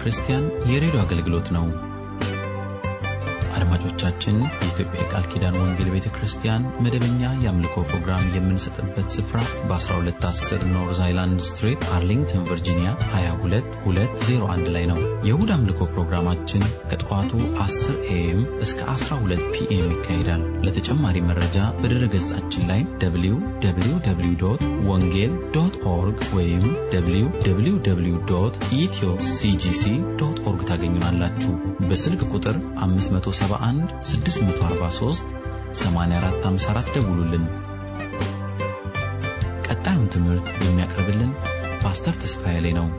ክርስቲያን የሬዲዮ አገልግሎት ነው። አድማጮቻችን፣ የኢትዮጵያ የቃል ኪዳን ወንጌል ቤተ ክርስቲያን መደበኛ የአምልኮ ፕሮግራም የምንሰጥበት ስፍራ በ1210 ኖርዝ አይላንድ ስትሪት አርሊንግተን ቨርጂኒያ 22201 ላይ ነው። የእሁድ አምልኮ ፕሮግራማችን ከጠዋቱ 10 ኤኤም እስከ 12 ፒኤም ይካሄዳል። ለተጨማሪ መረጃ በድረ ገጻችን ላይ www ወንጌል ዶት ኦርግ ወይም www ኢትዮ ሲጂሲ ዶት ኦርግ ታገኙናላችሁ። በስልክ ቁጥር 571 643 8454 ደውሉልን። ቀጣዩን ትምህርት የሚያቀርብልን ፓስተር ተስፋዬ ላይ ነው።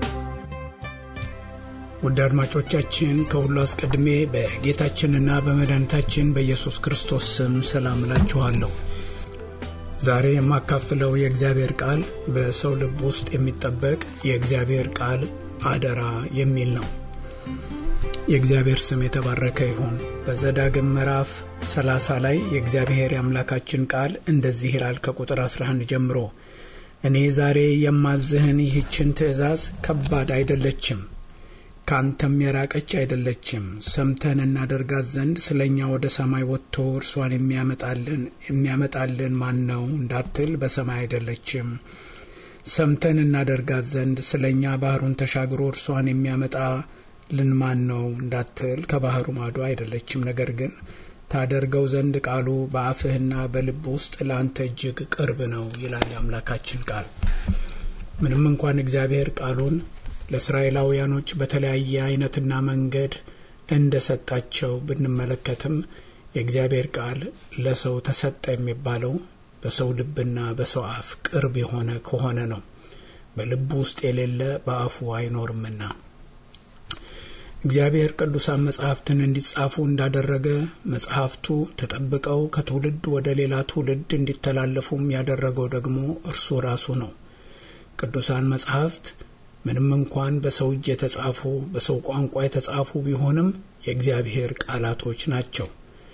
ውድ አድማጮቻችን ከሁሉ አስቀድሜ በጌታችንና በመድኃኒታችን በኢየሱስ ክርስቶስ ስም ሰላም እላችኋለሁ። ዛሬ የማካፍለው የእግዚአብሔር ቃል በሰው ልብ ውስጥ የሚጠበቅ የእግዚአብሔር ቃል አደራ የሚል ነው። የእግዚአብሔር ስም የተባረከ ይሁን። በዘዳግም ምዕራፍ 30 ላይ የእግዚአብሔር የአምላካችን ቃል እንደዚህ ይላል ከቁጥር 11 ጀምሮ እኔ ዛሬ የማዝህን ይህችን ትእዛዝ ከባድ አይደለችም፣ ከአንተም የራቀች አይደለችም። ሰምተን እናደርጋት ዘንድ ስለ እኛ ወደ ሰማይ ወጥቶ እርሷን የሚያመጣልን ማን ነው እንዳትል በሰማይ አይደለችም። ሰምተን እናደርጋት ዘንድ ስለ እኛ ባህሩን ተሻግሮ እርሷን የሚያመጣ ልን ማን ነው እንዳትል ከባህሩ ማዶ አይደለችም። ነገር ግን ታደርገው ዘንድ ቃሉ በአፍህና በልብ ውስጥ ለአንተ እጅግ ቅርብ ነው ይላል የአምላካችን ቃል። ምንም እንኳን እግዚአብሔር ቃሉን ለእስራኤላውያኖች በተለያየ አይነትና መንገድ እንደ ሰጣቸው ብንመለከትም የእግዚአብሔር ቃል ለሰው ተሰጠ የሚባለው በሰው ልብና በሰው አፍ ቅርብ የሆነ ከሆነ ነው። በልቡ ውስጥ የሌለ በአፉ አይኖርምና እግዚአብሔር ቅዱሳን መጻሕፍትን እንዲጻፉ እንዳደረገ መጻሕፍቱ ተጠብቀው ከትውልድ ወደ ሌላ ትውልድ እንዲተላለፉም ያደረገው ደግሞ እርሱ ራሱ ነው። ቅዱሳን መጻሕፍት ምንም እንኳን በሰው እጅ የተጻፉ በሰው ቋንቋ የተጻፉ ቢሆንም የእግዚአብሔር ቃላቶች ናቸው።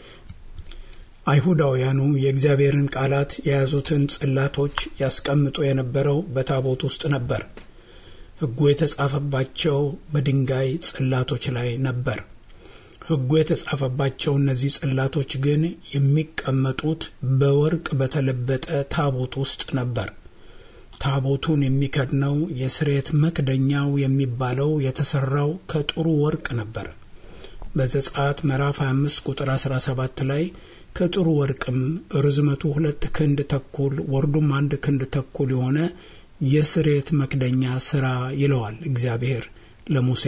አይሁዳውያኑ የእግዚአብሔርን ቃላት የያዙትን ጽላቶች ያስቀምጡ የነበረው በታቦት ውስጥ ነበር። ሕጉ የተጻፈባቸው በድንጋይ ጽላቶች ላይ ነበር። ሕጉ የተጻፈባቸው እነዚህ ጽላቶች ግን የሚቀመጡት በወርቅ በተለበጠ ታቦት ውስጥ ነበር። ታቦቱን የሚከድነው የስሬት መክደኛው የሚባለው የተሰራው ከጥሩ ወርቅ ነበር። በዘጸአት ምዕራፍ 25 ቁጥር 17 ላይ ከጥሩ ወርቅም ርዝመቱ ሁለት ክንድ ተኩል ወርዱም አንድ ክንድ ተኩል የሆነ የስሬት መክደኛ ስራ ይለዋል እግዚአብሔር ለሙሴ።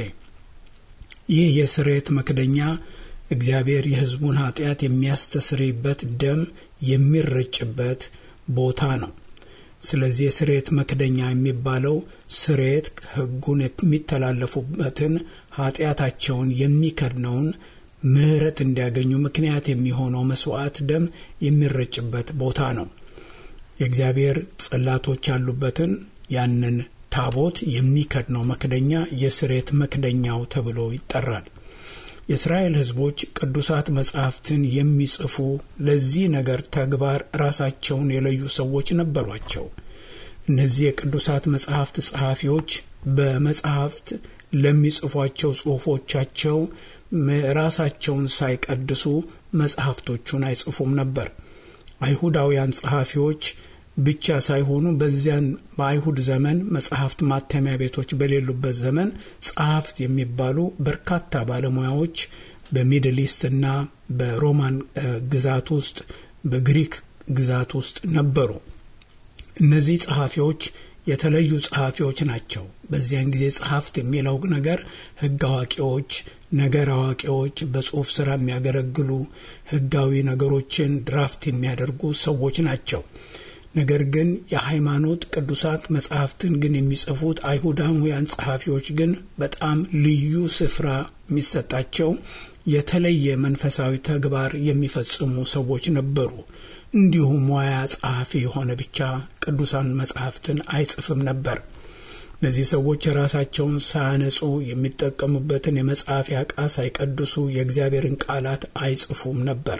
ይህ የስሬት መክደኛ እግዚአብሔር የሕዝቡን ኃጢአት የሚያስተስርይበት ደም የሚረጭበት ቦታ ነው። ስለዚህ የስሬት መክደኛ የሚባለው ስሬት ሕጉን የሚተላለፉበትን ኃጢአታቸውን የሚከድነውን ምሕረት እንዲያገኙ ምክንያት የሚሆነው መስዋዕት ደም የሚረጭበት ቦታ ነው። የእግዚአብሔር ጽላቶች ያሉበትን ያንን ታቦት የሚከድነው መክደኛ የስሬት መክደኛው ተብሎ ይጠራል። የእስራኤል ሕዝቦች ቅዱሳት መጻሕፍትን የሚጽፉ ለዚህ ነገር ተግባር ራሳቸውን የለዩ ሰዎች ነበሯቸው። እነዚህ የቅዱሳት መጻሕፍት ጸሐፊዎች በመጻሕፍት ለሚጽፏቸው ጽሑፎቻቸው ራሳቸውን ሳይቀድሱ መጻሕፍቶቹን አይጽፉም ነበር። አይሁዳውያን ጸሐፊዎች ብቻ ሳይሆኑ በዚያን በአይሁድ ዘመን መጽሐፍት ማተሚያ ቤቶች በሌሉበት ዘመን ጸሐፍት የሚባሉ በርካታ ባለሙያዎች በሚድል ኢስት እና በሮማን ግዛት ውስጥ በግሪክ ግዛት ውስጥ ነበሩ። እነዚህ ጸሐፊዎች የተለዩ ጸሐፊዎች ናቸው። በዚያን ጊዜ ጸሐፍት የሚለው ነገር ሕግ አዋቂዎች፣ ነገር አዋቂዎች፣ በጽሑፍ ስራ የሚያገለግሉ ሕጋዊ ነገሮችን ድራፍት የሚያደርጉ ሰዎች ናቸው። ነገር ግን የሃይማኖት ቅዱሳት መጽሐፍትን ግን የሚጽፉት አይሁዳውያን ጸሐፊዎች ግን በጣም ልዩ ስፍራ የሚሰጣቸው የተለየ መንፈሳዊ ተግባር የሚፈጽሙ ሰዎች ነበሩ። እንዲሁም ሙያ ጸሐፊ የሆነ ብቻ ቅዱሳን መጽሐፍትን አይጽፍም ነበር። እነዚህ ሰዎች ራሳቸውን ሳያነጹ የሚጠቀሙበትን የመጻፊያ ዕቃ ሳይቀድሱ የእግዚአብሔርን ቃላት አይጽፉም ነበር።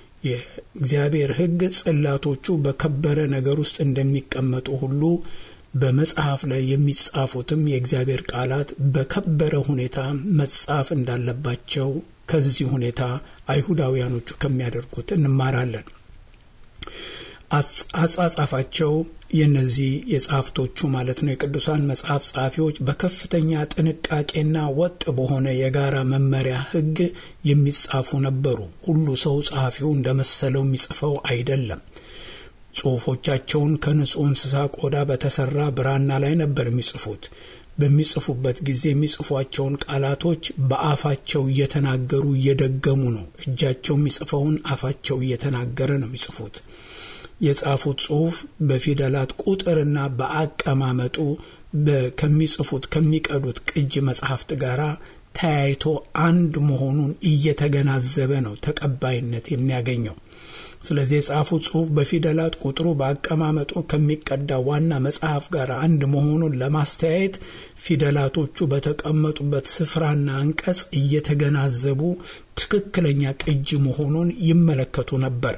የእግዚአብሔር ሕግ ጽላቶቹ በከበረ ነገር ውስጥ እንደሚቀመጡ ሁሉ በመጽሐፍ ላይ የሚጻፉትም የእግዚአብሔር ቃላት በከበረ ሁኔታ መጻፍ እንዳለባቸው ከዚህ ሁኔታ አይሁዳውያኖቹ ከሚያደርጉት እንማራለን። አጻጻፋቸው የነዚህ የጸሐፍቶቹ ማለት ነው የቅዱሳን መጽሐፍ ጸሐፊዎች በከፍተኛ ጥንቃቄና ወጥ በሆነ የጋራ መመሪያ ሕግ የሚጻፉ ነበሩ። ሁሉ ሰው ጸሐፊው እንደመሰለው የሚጽፈው አይደለም። ጽሑፎቻቸውን ከንጹሕ እንስሳ ቆዳ በተሰራ ብራና ላይ ነበር የሚጽፉት። በሚጽፉበት ጊዜ የሚጽፏቸውን ቃላቶች በአፋቸው እየተናገሩ እየደገሙ ነው። እጃቸው የሚጽፈውን አፋቸው እየተናገረ ነው የሚጽፉት። የጻፉት ጽሑፍ በፊደላት ቁጥርና በአቀማመጡ ከሚጽፉት ከሚቀዱት ቅጅ መጽሐፍት ጋር ተያይቶ አንድ መሆኑን እየተገናዘበ ነው ተቀባይነት የሚያገኘው። ስለዚህ የጻፉት ጽሑፍ በፊደላት ቁጥሩ በአቀማመጡ ከሚቀዳ ዋና መጽሐፍ ጋር አንድ መሆኑን ለማስተያየት ፊደላቶቹ በተቀመጡበት ስፍራና አንቀጽ እየተገናዘቡ ትክክለኛ ቅጂ መሆኑን ይመለከቱ ነበር።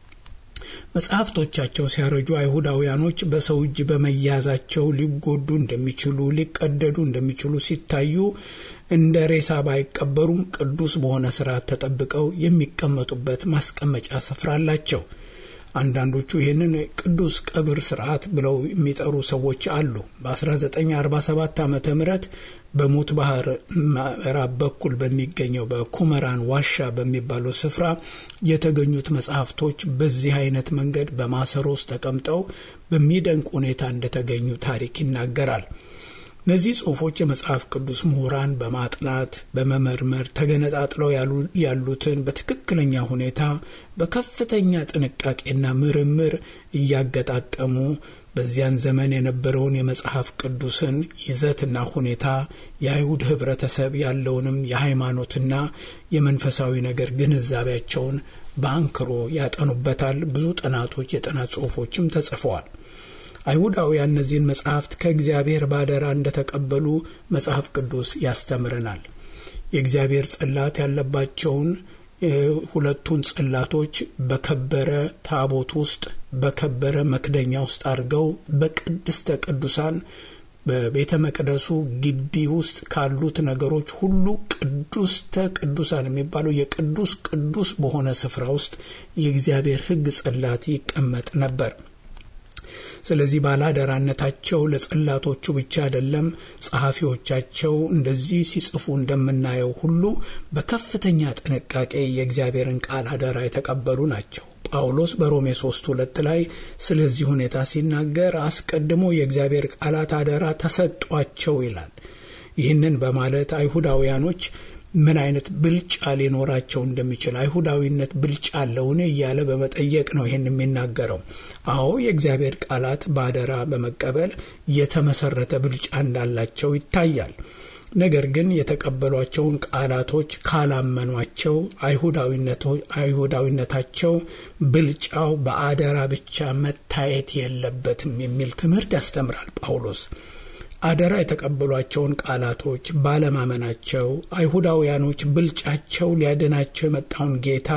መጽሐፍቶቻቸው ሲያረጁ አይሁዳውያኖች በሰው እጅ በመያዛቸው ሊጎዱ እንደሚችሉ ሊቀደዱ እንደሚችሉ ሲታዩ እንደ ሬሳ ባይቀበሩም ቅዱስ በሆነ ስርዓት ተጠብቀው የሚቀመጡበት ማስቀመጫ ስፍራ አላቸው። አንዳንዶቹ ይህንን ቅዱስ ቀብር ስርዓት ብለው የሚጠሩ ሰዎች አሉ። በ1947 ዓ ም በሙት ባህር ምዕራብ በኩል በሚገኘው በኩመራን ዋሻ በሚባለው ስፍራ የተገኙት መጽሐፍቶች በዚህ አይነት መንገድ በማሰሮ ውስጥ ተቀምጠው በሚደንቅ ሁኔታ እንደተገኙ ታሪክ ይናገራል። እነዚህ ጽሑፎች የመጽሐፍ ቅዱስ ምሁራን በማጥናት በመመርመር ተገነጣጥለው ያሉትን በትክክለኛ ሁኔታ በከፍተኛ ጥንቃቄና ምርምር እያገጣጠሙ በዚያን ዘመን የነበረውን የመጽሐፍ ቅዱስን ይዘትና ሁኔታ የአይሁድ ሕብረተሰብ ያለውንም የሃይማኖትና የመንፈሳዊ ነገር ግንዛቤያቸውን በአንክሮ ያጠኑበታል። ብዙ ጥናቶች፣ የጥናት ጽሑፎችም ተጽፈዋል። አይሁዳውያን እነዚህን መጽሐፍት ከእግዚአብሔር ባደራ እንደተቀበሉ መጽሐፍ ቅዱስ ያስተምረናል። የእግዚአብሔር ጽላት ያለባቸውን ሁለቱን ጽላቶች በከበረ ታቦት ውስጥ በከበረ መክደኛ ውስጥ አድርገው በቅድስተ ቅዱሳን በቤተ መቅደሱ ግቢ ውስጥ ካሉት ነገሮች ሁሉ ቅዱስተ ቅዱሳን የሚባለው የቅዱስ ቅዱስ በሆነ ስፍራ ውስጥ የእግዚአብሔር ሕግ ጽላት ይቀመጥ ነበር። ስለዚህ ባላደራነታቸው ለጽላቶቹ ብቻ አይደለም፣ ጸሐፊዎቻቸው እንደዚህ ሲጽፉ እንደምናየው ሁሉ በከፍተኛ ጥንቃቄ የእግዚአብሔርን ቃል አደራ የተቀበሉ ናቸው። ጳውሎስ በሮሜ ሶስት ሁለት ላይ ስለዚህ ሁኔታ ሲናገር አስቀድሞ የእግዚአብሔር ቃላት አደራ ተሰጧቸው ይላል። ይህንን በማለት አይሁዳውያኖች ምን አይነት ብልጫ ሊኖራቸው እንደሚችል አይሁዳዊነት ብልጫ አለውን እያለ በመጠየቅ ነው ይህን የሚናገረው። አዎ የእግዚአብሔር ቃላት በአደራ በመቀበል የተመሰረተ ብልጫ እንዳላቸው ይታያል። ነገር ግን የተቀበሏቸውን ቃላቶች ካላመኗቸው አይሁዳዊነታቸው ብልጫው በአደራ ብቻ መታየት የለበትም የሚል ትምህርት ያስተምራል ጳውሎስ። አደራ የተቀበሏቸውን ቃላቶች ባለማመናቸው አይሁዳውያኖች ብልጫቸው ሊያድናቸው የመጣውን ጌታ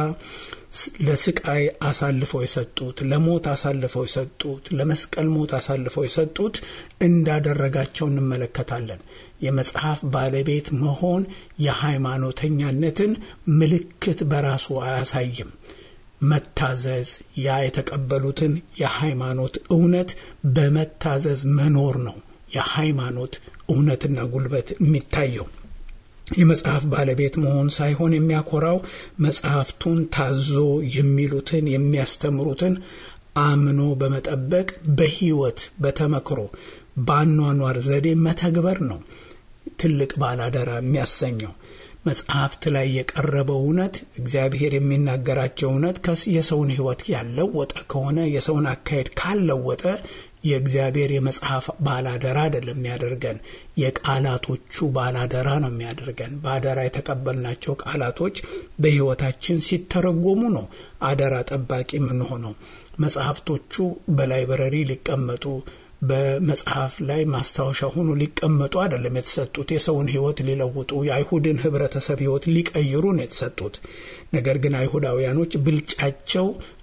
ለስቃይ አሳልፈው የሰጡት፣ ለሞት አሳልፈው የሰጡት፣ ለመስቀል ሞት አሳልፈው የሰጡት እንዳደረጋቸው እንመለከታለን። የመጽሐፍ ባለቤት መሆን የሃይማኖተኛነትን ምልክት በራሱ አያሳይም። መታዘዝ ያ የተቀበሉትን የሃይማኖት እውነት በመታዘዝ መኖር ነው። የሃይማኖት እውነትና ጉልበት የሚታየው የመጽሐፍ ባለቤት መሆን ሳይሆን የሚያኮራው መጽሐፍቱን ታዞ የሚሉትን የሚያስተምሩትን አምኖ በመጠበቅ በሕይወት በተመክሮ በአኗኗር ዘዴ መተግበር ነው። ትልቅ ባላደራ የሚያሰኘው መጽሐፍት ላይ የቀረበው እውነት እግዚአብሔር የሚናገራቸው እውነት የሰውን ሕይወት ያለወጠ ከሆነ የሰውን አካሄድ ካለወጠ የእግዚአብሔር የመጽሐፍ ባላደራ አይደለም የሚያደርገን፣ የቃላቶቹ ባላደራ ነው የሚያደርገን። በአደራ የተቀበልናቸው ቃላቶች በሕይወታችን ሲተረጎሙ ነው አደራ ጠባቂ የምንሆነው። መጽሐፍቶቹ በላይብረሪ ሊቀመጡ በመጽሐፍ ላይ ማስታወሻ ሆኖ ሊቀመጡ አይደለም የተሰጡት። የሰውን ሕይወት ሊለውጡ የአይሁድን ሕብረተሰብ ሕይወት ሊቀይሩ ነው የተሰጡት። ነገር ግን አይሁዳውያኖች ብልጫቸው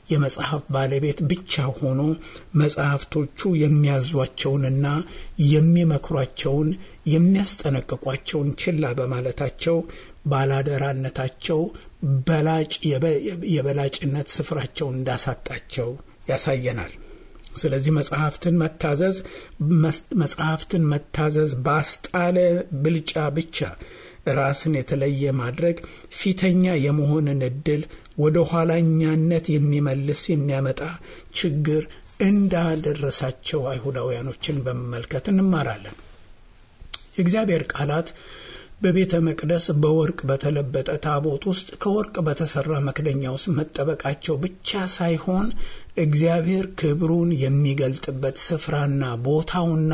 የመጽሐፍ ባለቤት ብቻ ሆኖ መጽሐፍቶቹ የሚያዟቸውንና የሚመክሯቸውን የሚያስጠነቅቋቸውን ችላ በማለታቸው ባላደራነታቸው በላጭ የበላጭነት ስፍራቸውን እንዳሳጣቸው ያሳየናል። ስለዚህ መጽሐፍትን መታዘዝ መጽሐፍትን መታዘዝ ባስጣለ ብልጫ ብቻ ራስን የተለየ ማድረግ ፊተኛ የመሆንን እድል ወደ ኋላኛነት የሚመልስ የሚያመጣ ችግር እንዳደረሳቸው አይሁዳውያኖችን በመመልከት እንማራለን። የእግዚአብሔር ቃላት በቤተ መቅደስ በወርቅ በተለበጠ ታቦት ውስጥ ከወርቅ በተሰራ መክደኛ ውስጥ መጠበቃቸው ብቻ ሳይሆን እግዚአብሔር ክብሩን የሚገልጥበት ስፍራና ቦታውና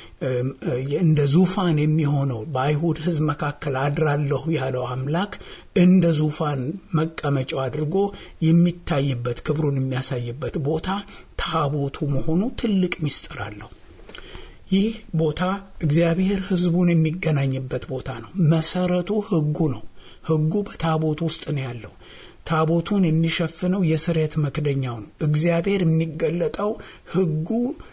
እንደ ዙፋን የሚሆነው በአይሁድ ሕዝብ መካከል አድራለሁ ያለው አምላክ እንደ ዙፋን መቀመጫው አድርጎ የሚታይበት ክብሩን የሚያሳይበት ቦታ ታቦቱ መሆኑ ትልቅ ምስጢር አለው። ይህ ቦታ እግዚአብሔር ሕዝቡን የሚገናኝበት ቦታ ነው። መሰረቱ ሕጉ ነው። ሕጉ በታቦቱ ውስጥ ነው ያለው። ታቦቱን የሚሸፍነው የስርየት መክደኛው ነው። እግዚአብሔር የሚገለጠው ሕጉ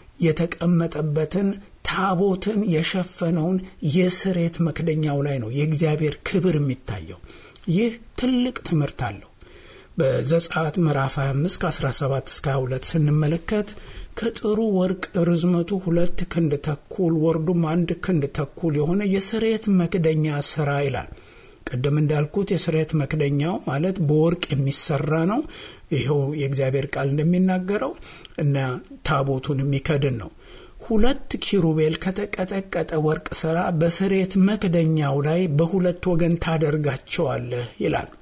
የተቀመጠበትን ታቦትን የሸፈነውን የስርየት መክደኛው ላይ ነው የእግዚአብሔር ክብር የሚታየው። ይህ ትልቅ ትምህርት አለው። በዘጸአት ምዕራፍ 25 ከ17 እስከ 22 ስንመለከት ከጥሩ ወርቅ ርዝመቱ ሁለት ክንድ ተኩል ወርዱም አንድ ክንድ ተኩል የሆነ የስርየት መክደኛ ስራ ይላል። ቅድም እንዳልኩት የስርየት መክደኛው ማለት በወርቅ የሚሰራ ነው። ይኸው የእግዚአብሔር ቃል እንደሚናገረው እና ታቦቱን የሚከድን ነው። ሁለት ኪሩቤል ከተቀጠቀጠ ወርቅ ስራ በስርየት መክደኛው ላይ በሁለት ወገን ታደርጋቸዋለህ ይላል።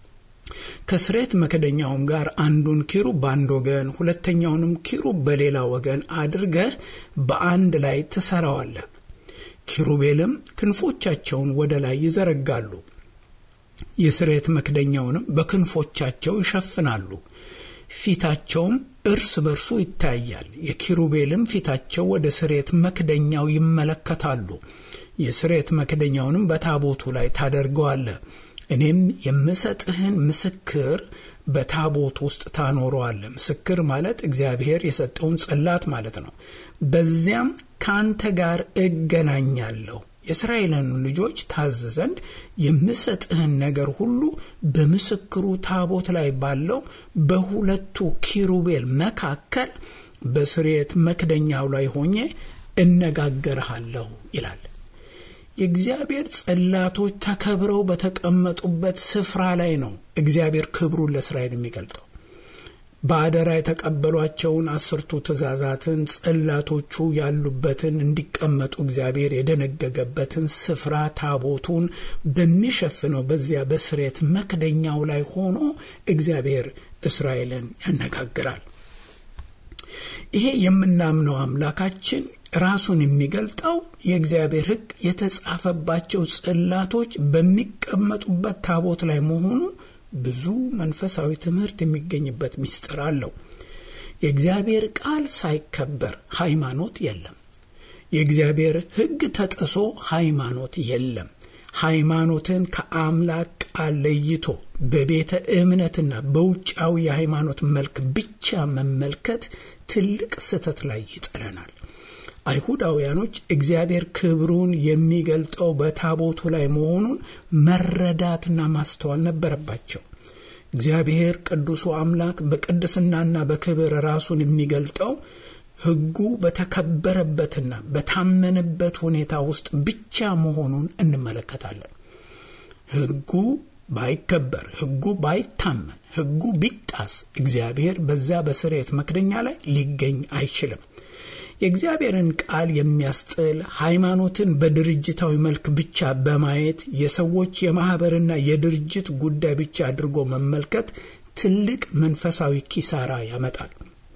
ከስርየት መክደኛውም ጋር አንዱን ኪሩብ በአንድ ወገን ሁለተኛውንም ኪሩብ በሌላ ወገን አድርገህ በአንድ ላይ ትሰራዋለህ። ኪሩቤልም ክንፎቻቸውን ወደ ላይ ይዘረጋሉ፣ የስርየት መክደኛውንም በክንፎቻቸው ይሸፍናሉ። ፊታቸውም እርስ በርሱ ይታያል። የኪሩቤልም ፊታቸው ወደ ስርየት መክደኛው ይመለከታሉ። የስርየት መክደኛውንም በታቦቱ ላይ ታደርገዋለህ። እኔም የምሰጥህን ምስክር በታቦት ውስጥ ታኖረዋለህ። ምስክር ማለት እግዚአብሔር የሰጠውን ጽላት ማለት ነው። በዚያም ከአንተ ጋር እገናኛለሁ። የእስራኤልን ልጆች ታዝ ዘንድ የምሰጥህን ነገር ሁሉ በምስክሩ ታቦት ላይ ባለው በሁለቱ ኪሩቤል መካከል በስርየት መክደኛው ላይ ሆኜ እነጋገርሃለሁ ይላል። የእግዚአብሔር ጽላቶች ተከብረው በተቀመጡበት ስፍራ ላይ ነው እግዚአብሔር ክብሩን ለእስራኤል የሚገልጠው። በአደራ የተቀበሏቸውን አስርቱ ትእዛዛትን ጽላቶቹ ያሉበትን እንዲቀመጡ እግዚአብሔር የደነገገበትን ስፍራ ታቦቱን በሚሸፍነው በዚያ በስርየት መክደኛው ላይ ሆኖ እግዚአብሔር እስራኤልን ያነጋግራል። ይሄ የምናምነው አምላካችን ራሱን የሚገልጠው የእግዚአብሔር ሕግ የተጻፈባቸው ጽላቶች በሚቀመጡበት ታቦት ላይ መሆኑ ብዙ መንፈሳዊ ትምህርት የሚገኝበት ምስጢር አለው። የእግዚአብሔር ቃል ሳይከበር ሃይማኖት የለም። የእግዚአብሔር ሕግ ተጥሶ ሃይማኖት የለም። ሃይማኖትን ከአምላክ ቃል ለይቶ በቤተ እምነትና በውጫዊ የሃይማኖት መልክ ብቻ መመልከት ትልቅ ስህተት ላይ ይጥለናል። አይሁዳውያኖች እግዚአብሔር ክብሩን የሚገልጠው በታቦቱ ላይ መሆኑን መረዳትና ማስተዋል ነበረባቸው። እግዚአብሔር ቅዱሱ አምላክ በቅድስናና በክብር ራሱን የሚገልጠው ሕጉ በተከበረበትና በታመነበት ሁኔታ ውስጥ ብቻ መሆኑን እንመለከታለን። ሕጉ ባይከበር፣ ሕጉ ባይታመን፣ ሕጉ ቢጣስ እግዚአብሔር በዛ በስርየት መክደኛ ላይ ሊገኝ አይችልም። የእግዚአብሔርን ቃል የሚያስጥል ሃይማኖትን በድርጅታዊ መልክ ብቻ በማየት የሰዎች የማኅበርና የድርጅት ጉዳይ ብቻ አድርጎ መመልከት ትልቅ መንፈሳዊ ኪሳራ ያመጣል።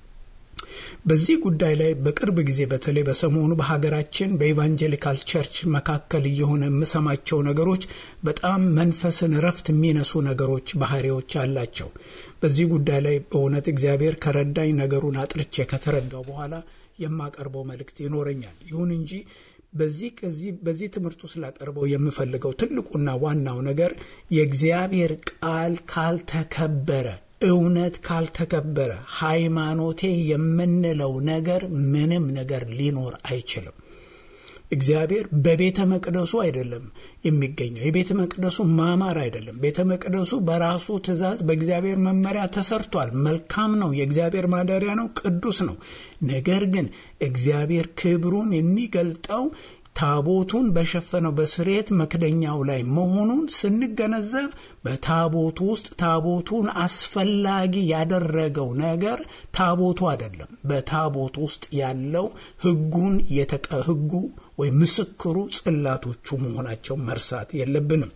በዚህ ጉዳይ ላይ በቅርብ ጊዜ በተለይ በሰሞኑ በሀገራችን በኢቫንጀሊካል ቸርች መካከል እየሆነ የምሰማቸው ነገሮች በጣም መንፈስን እረፍት የሚነሱ ነገሮች፣ ባህሪዎች አላቸው። በዚህ ጉዳይ ላይ በእውነት እግዚአብሔር ከረዳኝ ነገሩን አጥርቼ ከተረዳው በኋላ የማቀርበው መልእክት ይኖረኛል። ይሁን እንጂ በዚህ ከዚህ በዚህ ትምህርት ውስጥ ላቀርበው የምፈልገው ትልቁና ዋናው ነገር የእግዚአብሔር ቃል ካልተከበረ እውነት ካልተከበረ ሃይማኖቴ የምንለው ነገር ምንም ነገር ሊኖር አይችልም። እግዚአብሔር በቤተ መቅደሱ አይደለም የሚገኘው። የቤተ መቅደሱ ማማር አይደለም። ቤተ መቅደሱ በራሱ ትእዛዝ በእግዚአብሔር መመሪያ ተሰርቷል። መልካም ነው። የእግዚአብሔር ማደሪያ ነው። ቅዱስ ነው። ነገር ግን እግዚአብሔር ክብሩን የሚገልጠው ታቦቱን በሸፈነው በስርየት መክደኛው ላይ መሆኑን ስንገነዘብ በታቦቱ ውስጥ ታቦቱን አስፈላጊ ያደረገው ነገር ታቦቱ አይደለም። በታቦቱ ውስጥ ያለው ሕጉን የተቀ ሕጉ ወይም ምስክሩ ጽላቶቹ መሆናቸው መርሳት የለብንም።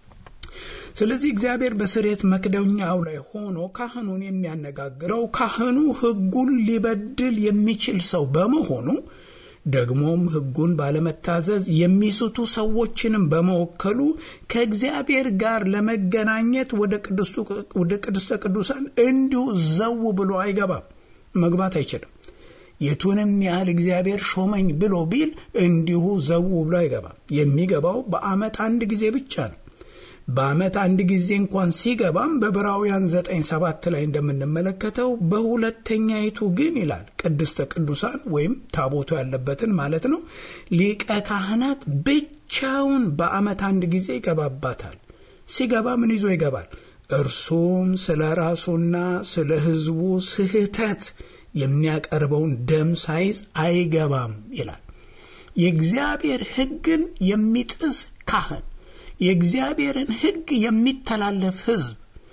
ስለዚህ እግዚአብሔር በስርየት መክደኛው ላይ ሆኖ ካህኑን የሚያነጋግረው ካህኑ ሕጉን ሊበድል የሚችል ሰው በመሆኑ ደግሞም ሕጉን ባለመታዘዝ የሚስቱ ሰዎችንም በመወከሉ ከእግዚአብሔር ጋር ለመገናኘት ወደ ቅድስተ ቅዱሳን እንዲሁ ዘው ብሎ አይገባም፣ መግባት አይችልም። የቱንም ያህል እግዚአብሔር ሾመኝ ብሎ ቢል እንዲሁ ዘው ብሎ አይገባም። የሚገባው በዓመት አንድ ጊዜ ብቻ ነው። በዓመት አንድ ጊዜ እንኳን ሲገባም በዕብራውያን ዘጠኝ ሰባት ላይ እንደምንመለከተው በሁለተኛይቱ ግን ይላል ቅድስተ ቅዱሳን ወይም ታቦቱ ያለበትን ማለት ነው ሊቀ ካህናት ብቻውን በዓመት አንድ ጊዜ ይገባባታል። ሲገባ ምን ይዞ ይገባል? እርሱም ስለ ራሱና ስለ ሕዝቡ ስህተት የሚያቀርበውን ደም ሳይዝ አይገባም ይላል። የእግዚአብሔር ሕግን የሚጥስ ካህን የእግዚአብሔርን ሕግ የሚተላለፍ ሕዝብ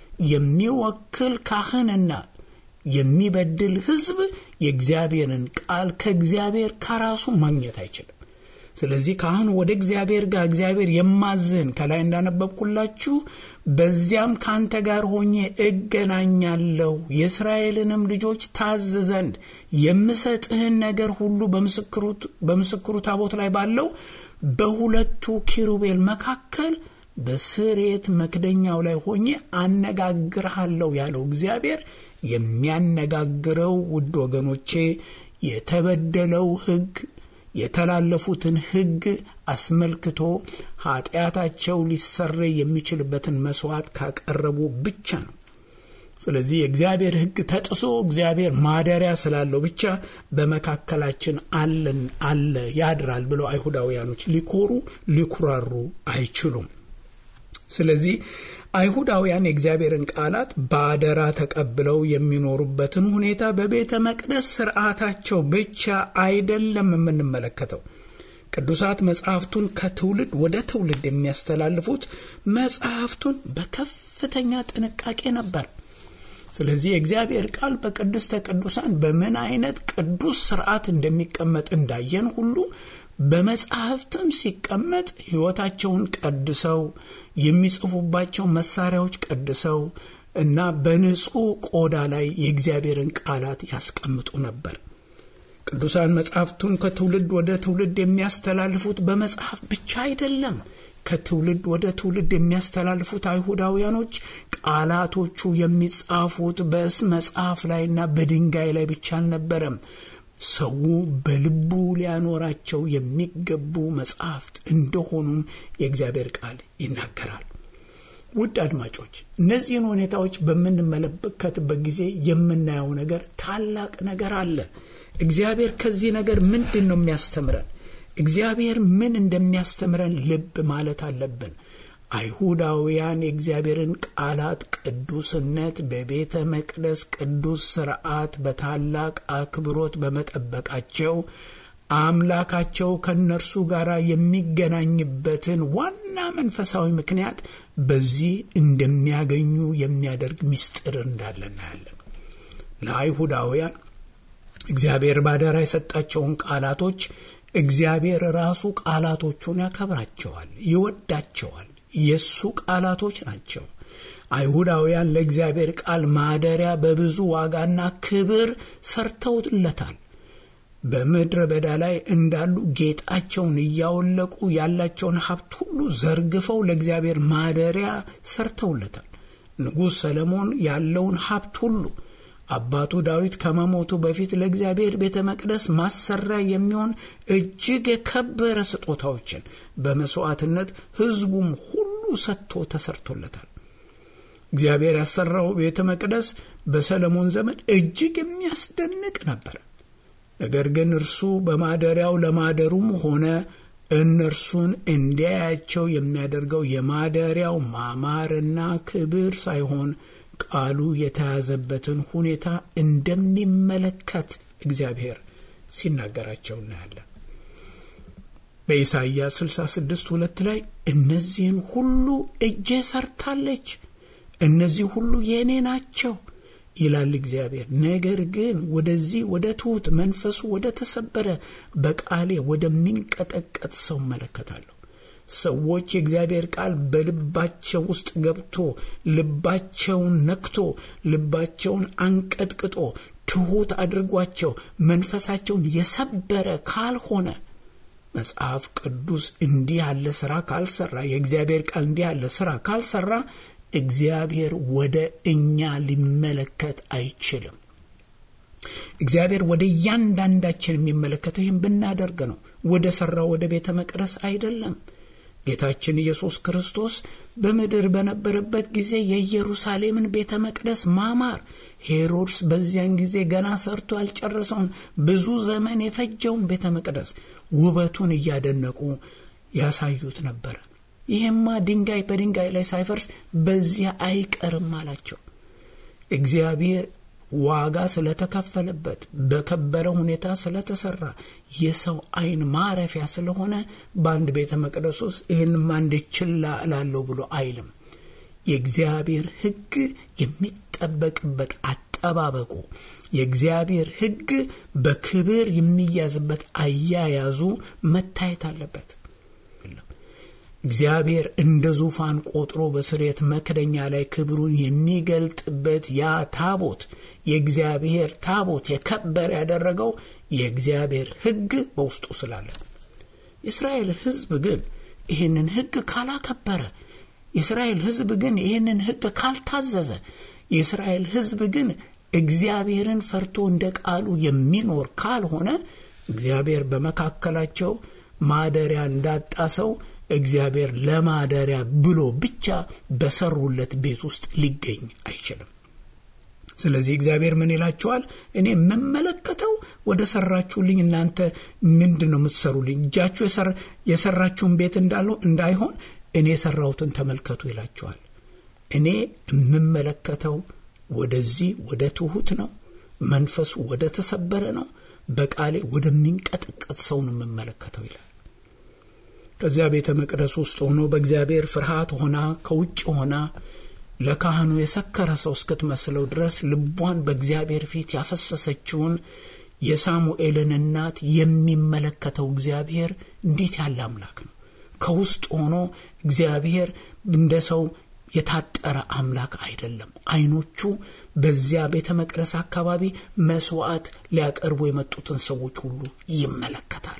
የሚወክል ካህንና የሚበድል ሕዝብ የእግዚአብሔርን ቃል ከእግዚአብሔር ከራሱ ማግኘት አይችልም። ስለዚህ ካህኑ ወደ እግዚአብሔር ጋር እግዚአብሔር የማዝህን ከላይ እንዳነበብኩላችሁ በዚያም ከአንተ ጋር ሆኜ እገናኛለሁ የእስራኤልንም ልጆች ታዝ ዘንድ የምሰጥህን ነገር ሁሉ በምስክሩ ታቦት ላይ ባለው በሁለቱ ኪሩቤል መካከል በስርየት መክደኛው ላይ ሆኜ አነጋግርሃለሁ ያለው እግዚአብሔር የሚያነጋግረው ውድ ወገኖቼ የተበደለው ሕግ የተላለፉትን ሕግ አስመልክቶ ኃጢአታቸው ሊሰረይ የሚችልበትን መስዋዕት ካቀረቡ ብቻ ነው። ስለዚህ የእግዚአብሔር ሕግ ተጥሶ እግዚአብሔር ማደሪያ ስላለው ብቻ በመካከላችን አለን አለ ያድራል ብለው አይሁዳውያኖች ሊኮሩ ሊኩራሩ አይችሉም። ስለዚህ አይሁዳውያን የእግዚአብሔርን ቃላት በአደራ ተቀብለው የሚኖሩበትን ሁኔታ በቤተ መቅደስ ስርዓታቸው ብቻ አይደለም የምንመለከተው። ቅዱሳት መጽሐፍቱን ከትውልድ ወደ ትውልድ የሚያስተላልፉት መጽሐፍቱን በከፍተኛ ጥንቃቄ ነበር። ስለዚህ የእግዚአብሔር ቃል በቅድስተ ቅዱሳን በምን አይነት ቅዱስ ስርዓት እንደሚቀመጥ እንዳየን ሁሉ በመጽሐፍትም ሲቀመጥ ሕይወታቸውን ቀድሰው የሚጽፉባቸው መሳሪያዎች ቀድሰው እና በንጹሕ ቆዳ ላይ የእግዚአብሔርን ቃላት ያስቀምጡ ነበር። ቅዱሳን መጽሐፍቱን ከትውልድ ወደ ትውልድ የሚያስተላልፉት በመጽሐፍ ብቻ አይደለም። ከትውልድ ወደ ትውልድ የሚያስተላልፉት አይሁዳውያኖች ቃላቶቹ የሚጻፉት በእስ መጽሐፍ ላይና በድንጋይ ላይ ብቻ አልነበረም። ሰው በልቡ ሊያኖራቸው የሚገቡ መጽሐፍት እንደሆኑም የእግዚአብሔር ቃል ይናገራል። ውድ አድማጮች፣ እነዚህን ሁኔታዎች በምንመለከትበት ጊዜ የምናየው ነገር ታላቅ ነገር አለ። እግዚአብሔር ከዚህ ነገር ምንድን ነው የሚያስተምረን? እግዚአብሔር ምን እንደሚያስተምረን ልብ ማለት አለብን። አይሁዳውያን የእግዚአብሔርን ቃላት ቅዱስነት በቤተ መቅደስ ቅዱስ ስርዓት በታላቅ አክብሮት በመጠበቃቸው አምላካቸው ከእነርሱ ጋር የሚገናኝበትን ዋና መንፈሳዊ ምክንያት በዚህ እንደሚያገኙ የሚያደርግ ምስጢር እንዳለ እናያለን። ለአይሁዳውያን እግዚአብሔር ባደራ የሰጣቸውን ቃላቶች እግዚአብሔር ራሱ ቃላቶቹን ያከብራቸዋል፣ ይወዳቸዋል። የእሱ ቃላቶች ናቸው። አይሁዳውያን ለእግዚአብሔር ቃል ማደሪያ በብዙ ዋጋና ክብር ሰርተውለታል። በምድረ በዳ ላይ እንዳሉ ጌጣቸውን እያወለቁ ያላቸውን ሀብት ሁሉ ዘርግፈው ለእግዚአብሔር ማደሪያ ሰርተውለታል። ንጉሥ ሰለሞን ያለውን ሀብት ሁሉ አባቱ ዳዊት ከመሞቱ በፊት ለእግዚአብሔር ቤተ መቅደስ ማሰሪያ የሚሆን እጅግ የከበረ ስጦታዎችን በመስዋዕትነት ሕዝቡም ሁሉ ሰጥቶ ተሰርቶለታል። እግዚአብሔር ያሰራው ቤተ መቅደስ በሰለሞን ዘመን እጅግ የሚያስደንቅ ነበር። ነገር ግን እርሱ በማደሪያው ለማደሩም ሆነ እነርሱን እንዲያያቸው የሚያደርገው የማደሪያው ማማርና ክብር ሳይሆን ቃሉ የተያዘበትን ሁኔታ እንደሚመለከት እግዚአብሔር ሲናገራቸው እናያለን። በኢሳይያስ 66 ሁለት ላይ እነዚህን ሁሉ እጄ ሰርታለች፣ እነዚህ ሁሉ የእኔ ናቸው ይላል እግዚአብሔር። ነገር ግን ወደዚህ ወደ ትሑት መንፈሱ ወደ ተሰበረ በቃሌ ወደሚንቀጠቀጥ ሰው እመለከታለሁ። ሰዎች የእግዚአብሔር ቃል በልባቸው ውስጥ ገብቶ ልባቸውን ነክቶ ልባቸውን አንቀጥቅጦ ትሑት አድርጓቸው መንፈሳቸውን የሰበረ ካልሆነ መጽሐፍ ቅዱስ እንዲህ ያለ ስራ ካልሰራ የእግዚአብሔር ቃል እንዲህ ያለ ስራ ካልሰራ እግዚአብሔር ወደ እኛ ሊመለከት አይችልም። እግዚአብሔር ወደ እያንዳንዳችን የሚመለከተው ይህም ብናደርግ ነው። ወደ ሠራው ወደ ቤተ መቅደስ አይደለም። ጌታችን ኢየሱስ ክርስቶስ በምድር በነበረበት ጊዜ የኢየሩሳሌምን ቤተ መቅደስ ማማር ሄሮድስ በዚያን ጊዜ ገና ሰርቶ ያልጨረሰውን ብዙ ዘመን የፈጀውን ቤተ መቅደስ ውበቱን እያደነቁ ያሳዩት ነበረ። ይህማ ድንጋይ በድንጋይ ላይ ሳይፈርስ በዚያ አይቀርም አላቸው። እግዚአብሔር ዋጋ ስለተከፈለበት በከበረ ሁኔታ ስለተሰራ የሰው ዓይን ማረፊያ ስለሆነ በአንድ ቤተ መቅደስ ውስጥ ይህንማ እንዴት ችላ እላለሁ ብሎ አይልም። የእግዚአብሔር ሕግ የሚጠበቅበት አጠባበቁ፣ የእግዚአብሔር ሕግ በክብር የሚያዝበት አያያዙ መታየት አለበት። እግዚአብሔር እንደ ዙፋን ቆጥሮ በስርየት መክደኛ ላይ ክብሩን የሚገልጥበት ያ ታቦት የእግዚአብሔር ታቦት የከበረ ያደረገው የእግዚአብሔር ሕግ በውስጡ ስላለ፣ የእስራኤል ሕዝብ ግን ይህንን ሕግ ካላከበረ፣ የእስራኤል ሕዝብ ግን ይህንን ሕግ ካልታዘዘ፣ የእስራኤል ሕዝብ ግን እግዚአብሔርን ፈርቶ እንደ ቃሉ የሚኖር ካልሆነ እግዚአብሔር በመካከላቸው ማደሪያ እንዳጣ ሰው እግዚአብሔር ለማደሪያ ብሎ ብቻ በሰሩለት ቤት ውስጥ ሊገኝ አይችልም። ስለዚህ እግዚአብሔር ምን ይላቸዋል? እኔ የምመለከተው ወደ ሰራችሁልኝ እናንተ ምንድን ነው የምትሰሩልኝ? እጃችሁ የሰራችሁን ቤት እንዳይሆን እኔ የሰራሁትን ተመልከቱ ይላቸዋል። እኔ የምመለከተው ወደዚህ ወደ ትሑት ነው፣ መንፈሱ ወደ ተሰበረ ነው፣ በቃሌ ወደሚንቀጠቀጥ ሰው ነው የምመለከተው ይላል። ከዚያ ቤተ መቅደስ ውስጥ ሆኖ በእግዚአብሔር ፍርሃት ሆና ከውጭ ሆና ለካህኑ የሰከረ ሰው እስክትመስለው ድረስ ልቧን በእግዚአብሔር ፊት ያፈሰሰችውን የሳሙኤልን እናት የሚመለከተው እግዚአብሔር እንዴት ያለ አምላክ ነው! ከውስጥ ሆኖ እግዚአብሔር እንደ ሰው የታጠረ አምላክ አይደለም። ዓይኖቹ በዚያ ቤተ መቅደስ አካባቢ መስዋዕት ሊያቀርቡ የመጡትን ሰዎች ሁሉ ይመለከታል።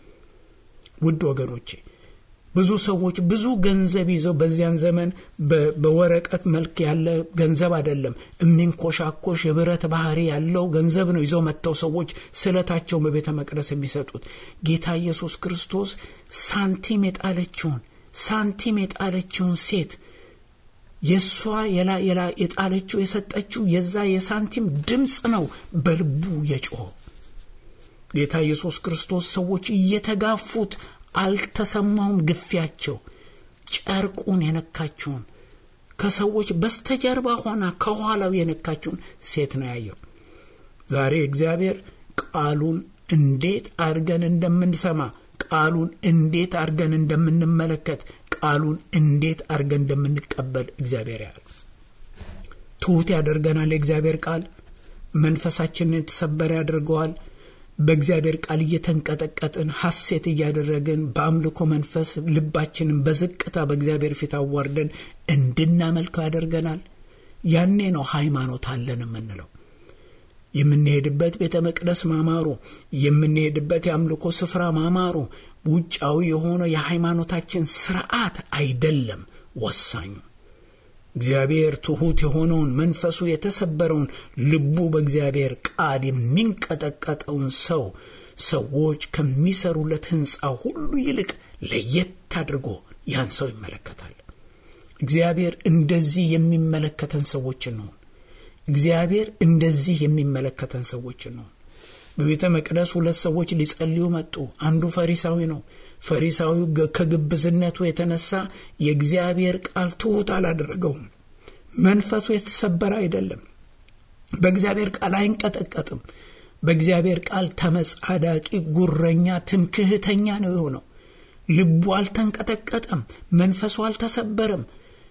ውድ ወገኖቼ ብዙ ሰዎች ብዙ ገንዘብ ይዘው በዚያን ዘመን በወረቀት መልክ ያለ ገንዘብ አይደለም፣ የሚንኮሻኮሽ የብረት ባህሪ ያለው ገንዘብ ነው ይዘው መጥተው ሰዎች ስለታቸውን በቤተ መቅደስ የሚሰጡት። ጌታ ኢየሱስ ክርስቶስ ሳንቲም የጣለችውን ሳንቲም የጣለችውን ሴት የእሷ የጣለችው የሰጠችው የዛ የሳንቲም ድምፅ ነው በልቡ የጮኸው። ጌታ ኢየሱስ ክርስቶስ ሰዎች እየተጋፉት አልተሰማውም ግፊያቸው። ጨርቁን የነካችውን ከሰዎች በስተጀርባ ሆና ከኋላው የነካችውን ሴት ነው ያየው። ዛሬ እግዚአብሔር ቃሉን እንዴት አድርገን እንደምንሰማ፣ ቃሉን እንዴት አድርገን እንደምንመለከት፣ ቃሉን እንዴት አድርገን እንደምንቀበል እግዚአብሔር ያል ትሑት ያደርገናል። የእግዚአብሔር ቃል መንፈሳችንን የተሰበረ ያደርገዋል። በእግዚአብሔር ቃል እየተንቀጠቀጥን ሐሴት እያደረግን በአምልኮ መንፈስ ልባችንን በዝቅታ በእግዚአብሔር ፊት አዋርደን እንድናመልከው ያደርገናል። ያኔ ነው ሃይማኖት አለን የምንለው። የምንሄድበት ቤተ መቅደስ ማማሩ፣ የምንሄድበት የአምልኮ ስፍራ ማማሩ ውጫዊ የሆነ የሃይማኖታችን ስርዓት አይደለም ወሳኙ እግዚአብሔር ትሑት የሆነውን መንፈሱ የተሰበረውን ልቡ በእግዚአብሔር ቃል የሚንቀጠቀጠውን ሰው ሰዎች ከሚሰሩለት ሕንፃ ሁሉ ይልቅ ለየት አድርጎ ያን ሰው ይመለከታል። እግዚአብሔር እንደዚህ የሚመለከተን ሰዎችን ነው። እግዚአብሔር እንደዚህ የሚመለከተን ሰዎችን ነው። በቤተ መቅደስ ሁለት ሰዎች ሊጸልዩ መጡ። አንዱ ፈሪሳዊ ነው። ፈሪሳዊው ከግብዝነቱ የተነሳ የእግዚአብሔር ቃል ትሑት አላደረገውም። መንፈሱ የተሰበረ አይደለም። በእግዚአብሔር ቃል አይንቀጠቀጥም። በእግዚአብሔር ቃል ተመጻዳቂ፣ ጉረኛ፣ ትምክህተኛ ነው የሆነው። ልቡ አልተንቀጠቀጠም። መንፈሱ አልተሰበረም።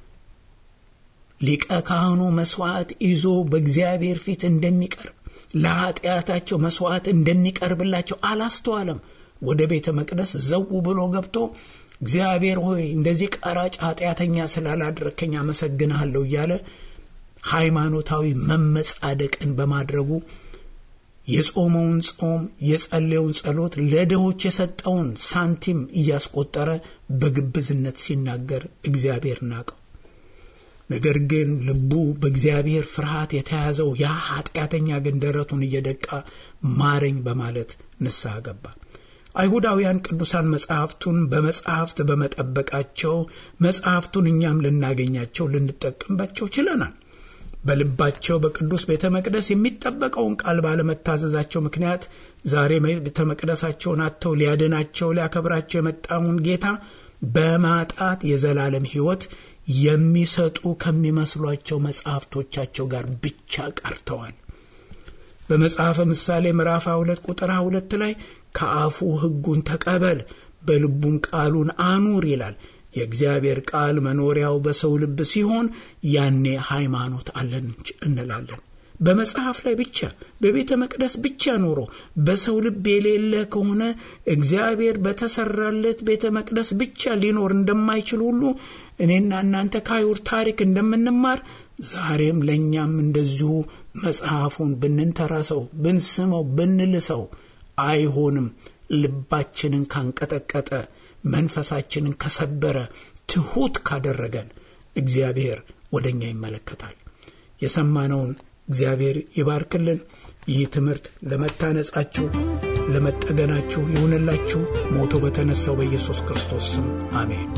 ሊቀ ካህኑ መስዋዕት ይዞ በእግዚአብሔር ፊት እንደሚቀርብ ለኃጢአታቸው መስዋዕት እንደሚቀርብላቸው አላስተዋለም። ወደ ቤተ መቅደስ ዘው ብሎ ገብቶ እግዚአብሔር ሆይ እንደዚህ ቀራጭ ኃጢአተኛ ስላላደረከኝ አመሰግንሃለሁ እያለ ሃይማኖታዊ መመጻደቅን በማድረጉ የጾመውን ጾም የጸለየውን ጸሎት ለድሆች የሰጠውን ሳንቲም እያስቆጠረ በግብዝነት ሲናገር እግዚአብሔር ናቀው። ነገር ግን ልቡ በእግዚአብሔር ፍርሃት የተያዘው ያ ኃጢአተኛ ግን ደረቱን እየደቃ ማረኝ በማለት ንስሐ ገባ። አይሁዳውያን ቅዱሳን መጽሐፍቱን በመጽሐፍት በመጠበቃቸው መጽሐፍቱን እኛም ልናገኛቸው ልንጠቀምባቸው ችለናል። በልባቸው በቅዱስ ቤተ መቅደስ የሚጠበቀውን ቃል ባለመታዘዛቸው ምክንያት ዛሬ ቤተ መቅደሳቸውን አጥተው ሊያድናቸው ሊያከብራቸው የመጣውን ጌታ በማጣት የዘላለም ሕይወት የሚሰጡ ከሚመስሏቸው መጽሐፍቶቻቸው ጋር ብቻ ቀርተዋል። በመጽሐፈ ምሳሌ ምዕራፍ ሁለት ቁጥር ሁለት ላይ ከአፉ ሕጉን ተቀበል በልቡም ቃሉን አኑር ይላል። የእግዚአብሔር ቃል መኖሪያው በሰው ልብ ሲሆን ያኔ ሃይማኖት አለን እንላለን። በመጽሐፍ ላይ ብቻ በቤተ መቅደስ ብቻ ኖሮ በሰው ልብ የሌለ ከሆነ እግዚአብሔር በተሰራለት ቤተ መቅደስ ብቻ ሊኖር እንደማይችል ሁሉ እኔና እናንተ ከአይሁድ ታሪክ እንደምንማር ዛሬም ለእኛም እንደዚሁ መጽሐፉን ብንንተራሰው፣ ብንስመው፣ ብንልሰው አይሆንም። ልባችንን ካንቀጠቀጠ፣ መንፈሳችንን ከሰበረ፣ ትሑት ካደረገን እግዚአብሔር ወደ እኛ ይመለከታል። የሰማነውን እግዚአብሔር ይባርክልን። ይህ ትምህርት ለመታነጻችሁ፣ ለመጠገናችሁ ይሁንላችሁ። ሞቶ በተነሳው በኢየሱስ ክርስቶስ ስም አሜን።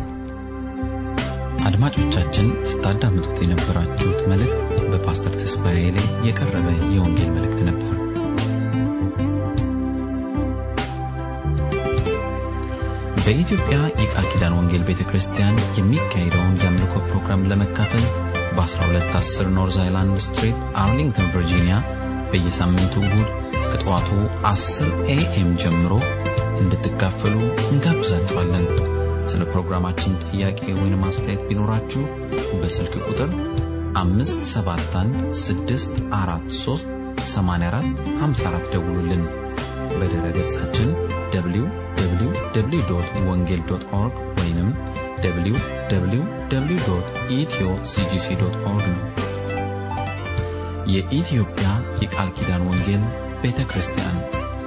አድማጮቻችን ስታዳምጡት የነበራችሁት መልእክት በፓስተር ተስፋዬ ላይ የቀረበ የወንጌል መልእክት ነበር። በኢትዮጵያ የቃል ኪዳን ወንጌል ቤተ ክርስቲያን የሚካሄደውን የአምልኮ ፕሮግራም ለመካፈል በ1210 ኖርዝ አይላንድ ስትሪት አርሊንግተን ቨርጂኒያ በየሳምንቱ እሁድ ከጠዋቱ 10 ኤኤም ጀምሮ እንድትካፈሉ እንጋብዛችኋለን። ስለ ፕሮግራማችን ጥያቄ ወይም አስተያየት ቢኖራችሁ በስልክ ቁጥር 571 ደውሉልን። በድረ ገጻችን www ወንጌል ኦርግ ወይም www ኢትዮ ሲጂሲ ኦርግ ነው። የኢትዮጵያ የቃል ኪዳን ወንጌል ቤተ ክርስቲያን